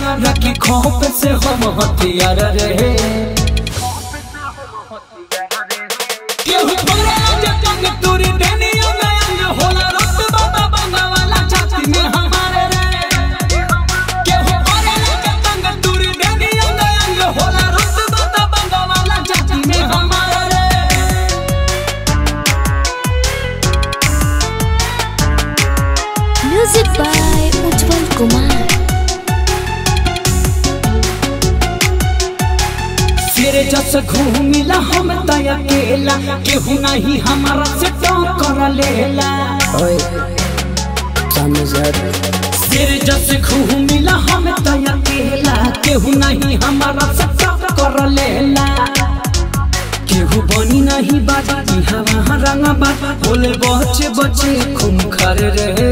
रखी खोप से हम हथियार रहे केहू बोले जे तंग तुरी देनी अंग अंग होला रुतबा बा बंगवाला छाती में हमारे रे केहू बोले जे तंग तुरी देनी अंग अंग होला रुतबा बा बंगवाला छाती में हमारे रे Music by Ujjwal Kumar. सिर जस घूमिला हम तय अकेला केहू नहीं हमारा से टक्कर लेला ओए सामने से हट सिर जस घूमिला हम तय अकेला केहू नहीं हमारा से टक्कर लेला केहू बनी नहीं बाजा की हवा रंग बाजा बोले बचे बचे खूम खर रहे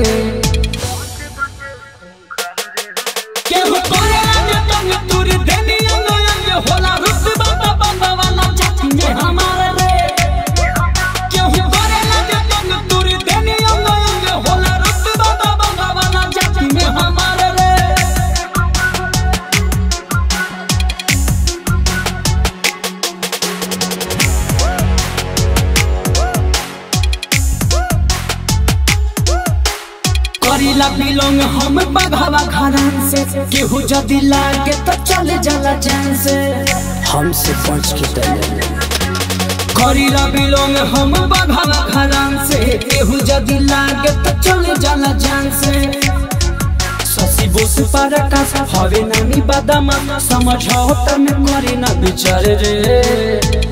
केहू करे जे तंग तुर देनी अंग अंग होला रुतबा बा बंगवाला छाती में हमारे रे केहू करे जे तंग तुर देनी अंग अंग होला रुतबा बा बंगवाला छाती में हमारे रे करीला बिलोंग हम बघावा घरान से केहू जदी लागे तो चले जाला जान से हमसे पहुंच के तले करीला बिलोंग हम बघावा घरान से केहू जदी लागे तो चले जाला जान से ससी बोस पर का हवे नानी बादामा समझौता में करे ना विचार रे